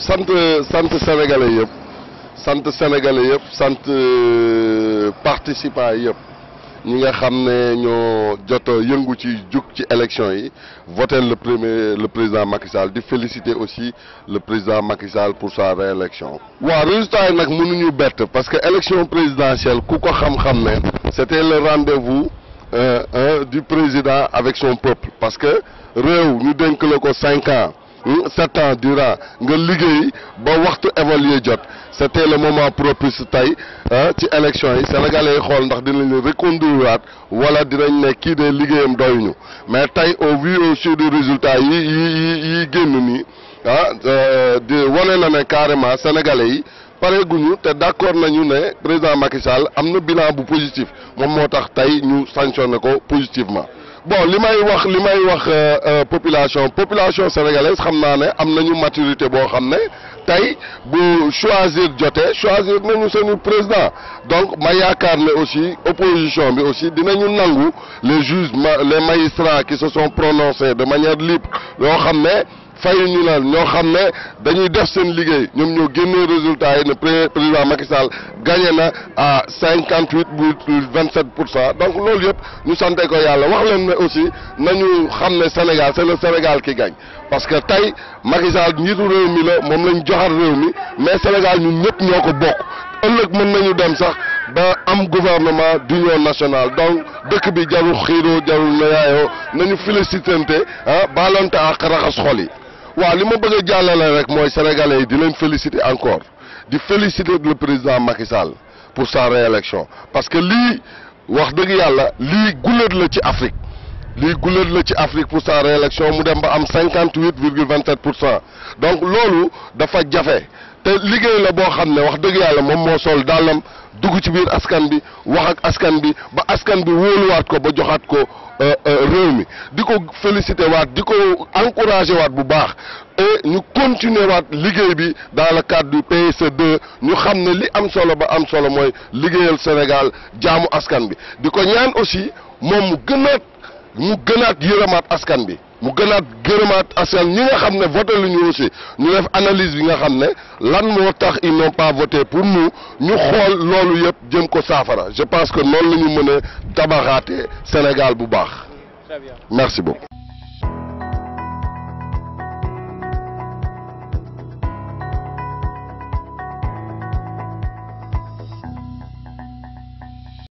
sant sant sénégalais yëpp sant sénégalais yëpp sant participants yëpp ñi nga xam ne ñoo jot a yëngu ci jug ci élection yi voté le premier le président Macky Sall di féliciter aussi le président Macky Sall pour sa réélection. waaw résultat yi nag mënuñu bett parce que élection présidentielle ku ko xam-xam ne c'était le rendez-vous euh, euh, du président avec son peuple parce que réew ñu dénk la ko cinq ans. sept ans durant nga liggéey ba waxtu évaluer jot c'était le moment propice tey ci élection yi sénégalais yi xool ndax dinañ leen reconduire waat wala dinañ ne kii de liggéeyam doyuñu mais tey au vu aussi du résultat yi yi yi yi génn nii ah di wane na ne carrément sénégalais yi pareeguñu te d'accord nañu ne président Macky Sall am na bilan bu positif moom moo tax tey ñu sanctionné ko positivement bon li may wax li may wax population population sénégalaise xam naa ne am nañu maturité boo xam ne tey bu choisir jotee choisir nañu seenu président donc ma yaakaar ne aussi opposition bi aussi dinañu nangu les juges les magistrats qui se sont prononcés de manière libre yoo xam ne fayu ñu leen ñoo xam ne dañuy def seen liggéey ñoom ñoo génnee résultat yi ne président Macky Sall gagné na à cinquante huit virgule vingt sept pour cent donc loolu yëpp ñu sante ko yàlla wax leen ne aussi nañu xam ne Sénégal c'est le Sénégal qui gagne parce que tey Macky Sall njiitu réew mi la moom lañ joxar réew mi mais Sénégal ñun ñëpp ñoo ko bokk ëllëg mën nañu dem sax ba am gouvernement d'union nationale donc dëkk bi jarul xiiroo jarul nayaayoo nañu félicitante ah baalonte ak raxas xol yi waaw li ma bëgg a jàllale rek mooy sénégalais yi di leen féliciter encore di féliciter le président Macky Sall pour sa réélection parce que lii wax dëgg yàlla lii guléet la ci Afrique lii guléet la ci Afrique pour sa réélection mu dem ba am cinquante huit virgule vingt sept pour cent donc loolu dafa jafe te liggéey la boo xam ne wax dëgg yàlla moom moo sol dàllam dugg ci biir askan bi wax ak askan bi ba askan bi wóoluwaat ko ba joxaat ko réew mi di ko féliciter waat di ko encourager waat bu baax et ñu continuer waat liggéey bi dans le cadre du PSE2 ñu xam ne li am solo ba am solo mooy liggéeyal Sénégal jaamu askan bi di ko ñaan aussi moom mu gënaat mu gënaat yërëmaat askan bi mu gënaat gërëmaat askan ñi nga xam ne voté lu ñu aussi ñu def analyse bi nga xam ne lan moo tax ils n'ont pas voté pour nous ñu xool loolu yëpp jëm ko saafara je pense que noonu la ñu mën a tabaxaatee Sénégal bu baax Très bien. merci beaucoup